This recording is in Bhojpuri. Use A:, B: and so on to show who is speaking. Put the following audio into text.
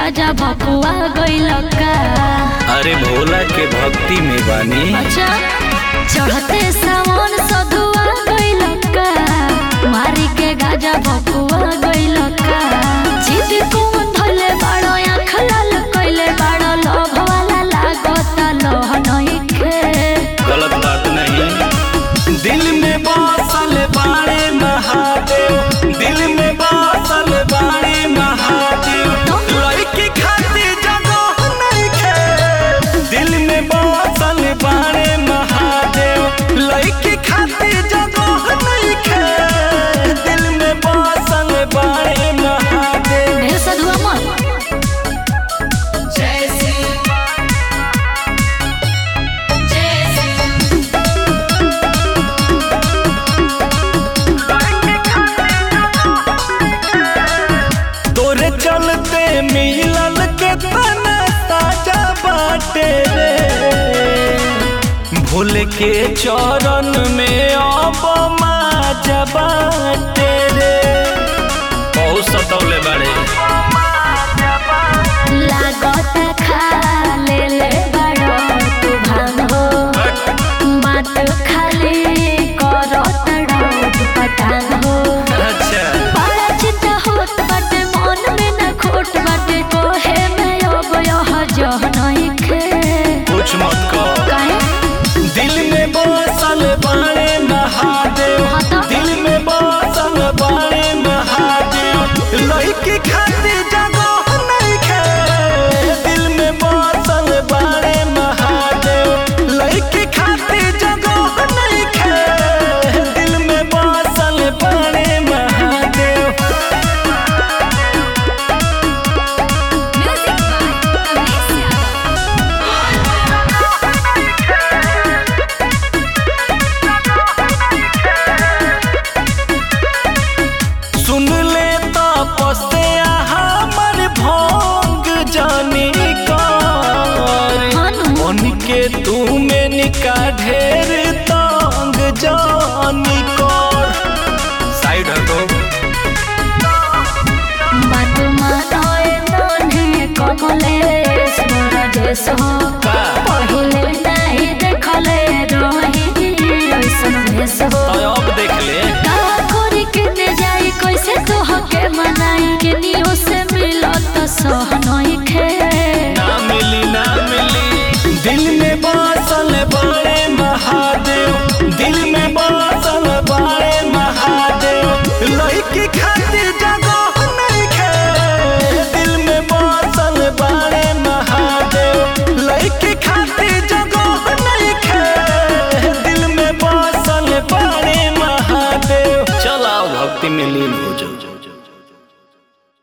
A: गाजा भकुआ गइल का
B: अरे भोला के भक्ति में बानी
A: अच्छा चढ़ते सावन सधुआ गइल का मारी के गाजा भकुआ गइल का जिद कौन धले बाड़ो आँख लाल कइले बाड़ो लोभ वाला लागत लोह नइखे
B: गलत बात नहीं दिल में बसल बाड़े महादेव दिल में बसल बाड़े महादेव लड़की खातिर जगह नहीं खे दिल में बसल बाड़े महादेव लड़की खातिर जगह नहीं खे दिल में बसल बाड़े महादेव
A: ढेर सधुआ मत
B: तोरे चलते मिलल के तना ताजा बाटे रे भूल के चरण में अब माजा बाटे रे बहुत सतौले बाड़े
A: लागत खा ले ले बड़ो तू भान हो बात खाली करत डोट पटान हो
B: अच्छा
A: बड़ा चिंता होत बाटे मन में न खोट बाटे कोहे में अब यह जह नहीं खे
B: कुछ मत कहो
A: काहे
B: दिल में बसल बाड़े महादेव
A: हाँ तो?
B: दिल में बसल बाड़े महादेव लड़की खातिर जगह नहीं खे दिल में बसल बाड़े महादेव लड़की खातिर जगह नहीं खे दिल में बसल बाड़े महादेव
A: म्यूजिक बाय कमलेश यादव
B: सुन ले तो पस्ते हमर भोंग जानी कर
A: हानु
B: मन के तू में निका ढेर तंग जानी कर साइड हटो
A: बात मानोए मोने कमलेश मोर देश हो
B: का
A: पहिले नहीं देखले रही ऐसन भेष हो
B: तो अब देख ले
A: का करी के ने जाई कैसे तो हके मनाई के नियो से मिलत सह नहीं खे
B: ना मिली ना मिली दिल में बात